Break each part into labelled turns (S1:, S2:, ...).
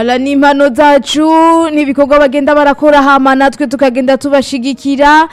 S1: Ala ni impano zacu n'ibikorwa bagenda barakora hama natwe tukagenda tubashigikira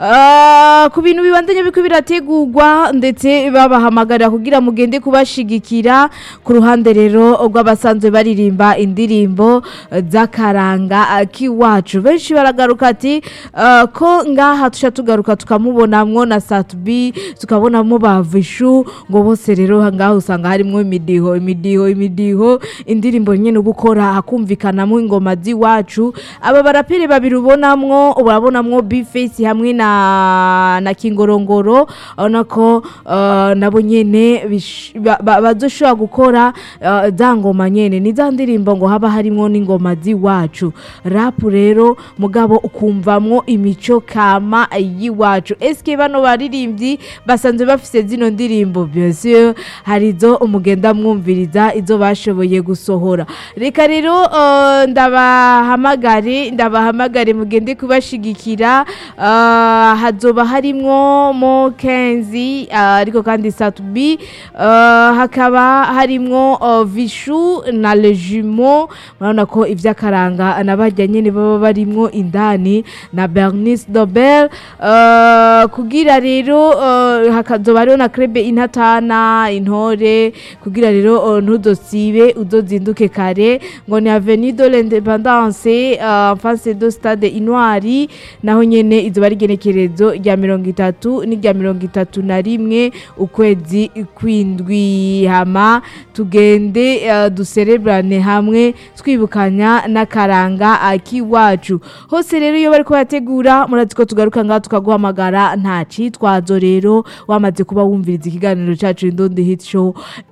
S1: Ah, ku bintu bibandanya biko birategurwa ndetse babahamagarira kugira mugende kubashigikira ku ruhande rero rw'abasanzwe baririmba indirimbo eh, z'akaranga ah, k'iwacu benshi baragaruka ati ah, ko ngaha tusha tugaruka tukamubonamwo na Satubi tukabonamo ba Vishu ngo bose rero ngaha usanga harimwo imidiho imidiho imidiho indirimbo nyene gukora hakumvikanamo ingoma z'iwacu aba baraperi babiri ubonamwo urabonamwo Bface hamwe na na Kingorongoro urabona ko uh, nabo nyene bish- ba- ba- bazoshobora gukora uh, za ngoma nyene ni za ndirimbo ngo haba harimwo n'ingoma z'iwacu rap rero mugabo ukumvamwo imico kama y'iwacu eske bano baririmbyi basanzwe bafise zino ndirimbo bien sûr hari izo umugenda mwumviriza izo bashoboye gusohora reka rero uh, ndabahamagare ndabahamagare mugende kubashigikira uh, hazoba harimwo mo kenzi uh, ariko kandi satubi uh, hakaba harimwo uh, vishu na lejumo murabona ko ivy'akaranga nabarya nyene baba barimwo indani na bernice dobel uh, kugira rero uh, hakazoba hariho na krebe intatana intore kugira rero uh, ntudosibe uzozinduke kare ngo ni avenue de l'independance uh, en face de stade intwari naho nyene izoba ari igenekerezo rya mirongo itatu n'irya mirongo itatu na rimwe ukwezi kwindwi hama tugende uh, duserebrane hamwe twibukanya n'akaranga uh, k'iwacu hose rero iyo bariko barategura murazi ko tugaruka ngaha tukaguhamagara nta citwazo rero wamaze kuba wumviriza ikiganiro cacu indondi hit show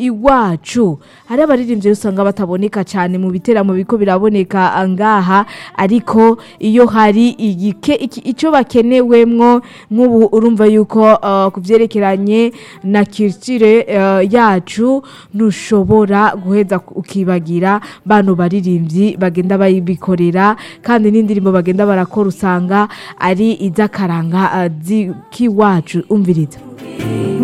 S1: iwacu hari abaririmbyi usanga bataboneka cyane mu biteramo biko biraboneka ngaha ariko iyo hari igike iki- ico bakenewemwo nk'ubu urumva yuko uh, ku vyerekeranye na culture uh, yacu ntushobora guheza ukibagira bano baririmbyi bagenda bayibikorera kandi n'indirimbo bagenda barakora usanga ari iz'akaranga uh, z'ikiwacu umviriza